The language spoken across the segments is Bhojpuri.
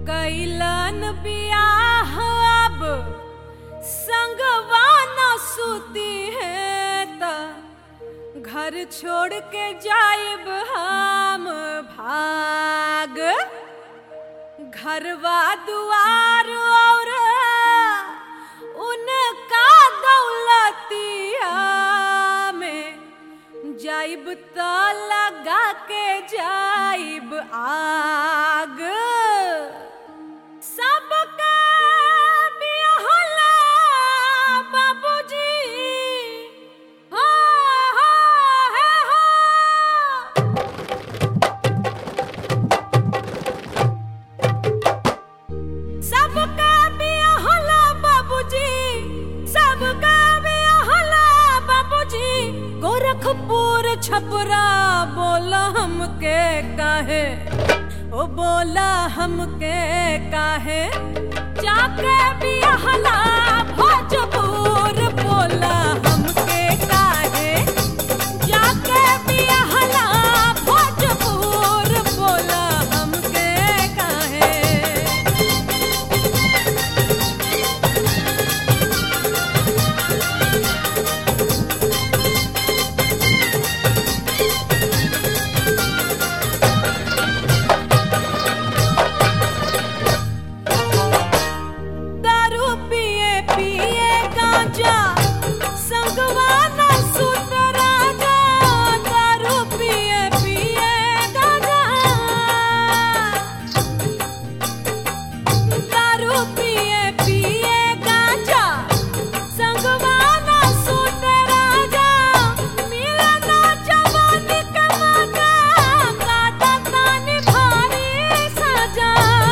कैलन बियाह अब संगवा न सूती है त घर छोड़ के जाइब हम भाग घरवा दुआर और उनका दौलतिया में जाइब त लगा के जाइब आग सबका बियाहला बाबूजी हो हो हे हो सबका बियाहला बाबूजी सबका बियाहला बाबूजी गोरखपुर छपरा बोला हमके काहे ओ बोला हमके काहे जाके बियाहला भोजपुर बोला हमके काहे जाके बियाहला भोजपुर बोला हमके काहे दारू पिए पिए गांजा संगवा न सुत राजा दारू पिए पिए गांजा दारू पिए पिए गांजा संगवा न सुत राजा मिलना जवानी के मजा काटा तानी भारी सजा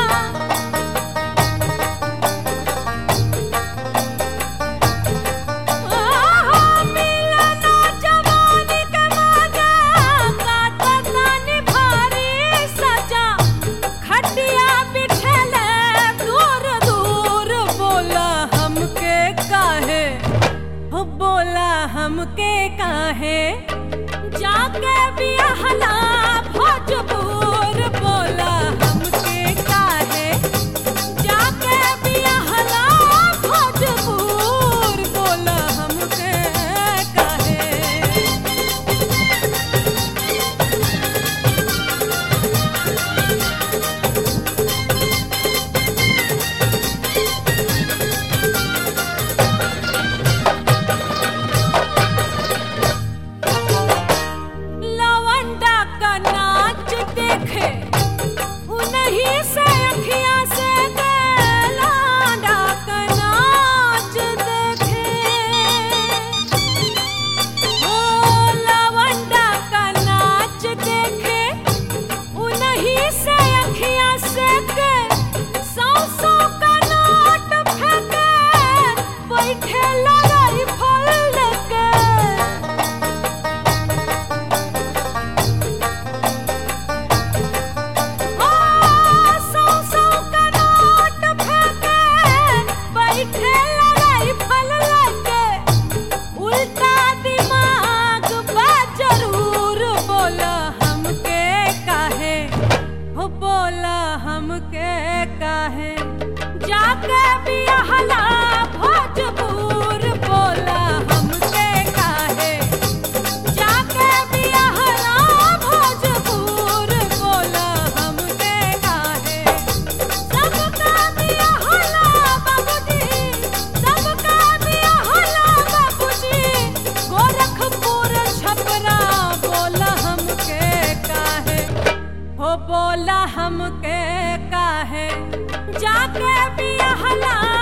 मिलना जवानी के मजा काटा तानी भारी सजा खटिया बिछले दूर दूर बोला हमके काहे हो बोला हमके काहे जाके बियाहला भोजपुर बोला हमके काहे जाके बियाहला भोजपुर बोला हमके काहे लवंडा का नाच देखे उन्हीं से अखियां से लवंडा का नाच देखे ओ लवंडा का नाच देखे उन्हीं से अखियां से के सौ सौ का नोट फेंके बैठे लड़ाई फल के सौ सौ का नोट फेंके बैठे लड़ाई फल लगे उल्टा दिमाग बा जरूर बोला हमके काहे हो बोला हमके काहे जाके बियाहला भोजपुर बोला हमके काहे जाके बियाहला भोजपुर बोला हमके काहे सबका बियाहला बाबूजी सबका बियाहला बाबूजी गोरखपुर छपरा बोला हमके काहे हो बोला हमके काहे जाके बियाहला